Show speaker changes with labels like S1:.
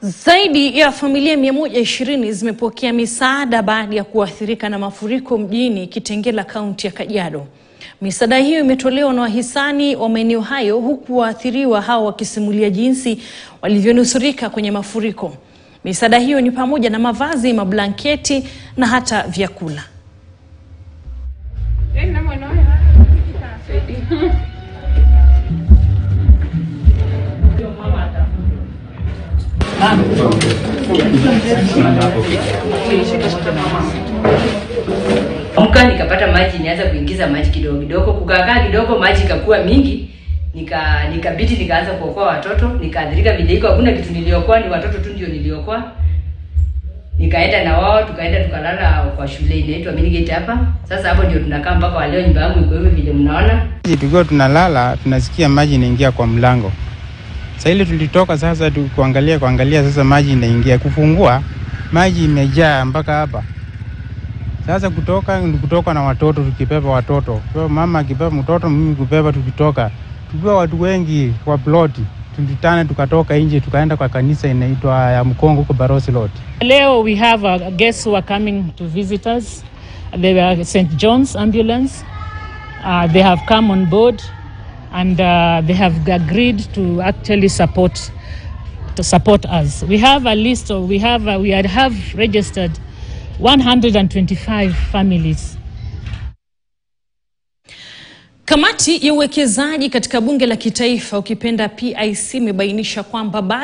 S1: Zaidi ya familia 120 zimepokea misaada baada ya kuathirika na mafuriko mjini Kitengela, kaunti ya Kajiado. Misaada hiyo imetolewa na wahisani wa maeneo hayo huku waathiriwa hao wakisimulia jinsi walivyonusurika kwenye mafuriko. Misaada hiyo ni pamoja na mavazi, mablanketi na hata vyakula.
S2: Amka nikapata maji, nianza kuingiza maji kidogo kidogo, kukakaa kidogo, maji ikakuwa mingi, nika nikabidi nikaanza kuokoa watoto, nikaathirika vile iko, hakuna kitu niliokoa, ni watoto tu ndio niliokoa. Nikaenda na wao, tukaenda tukalala kwa shule inaitwa Minigate hapa. Sasa hapo ndio tunakaa mpaka wa leo, nyumba yangu iko hivi vile mnaona.
S3: Tukiwa tunalala tunasikia maji inaingia kwa mlango. Sasa ile tulitoka sasa tu kuangalia kuangalia, sasa maji inaingia, kufungua maji imejaa mpaka hapa. Sasa kutoka ni kutoka na watoto, tukibeba watoto, kwa mama akibeba mtoto, mimi kubeba, tukitoka tukiwa watu wengi kwa ploti, tulitana tukatoka nje tukaenda kwa kanisa inaitwa ya Mkongo huko Barosi Road.
S4: Leo we have uh, guests who are coming to visit us. They were St. John's Ambulance. Uh, they have come on board and uh, they have agreed to actually support to support us. We have a list of we have uh, we had- have registered 125 families.
S1: Kamati ya uwekezaji katika bunge la kitaifa ukipenda PIC imebainisha kwamba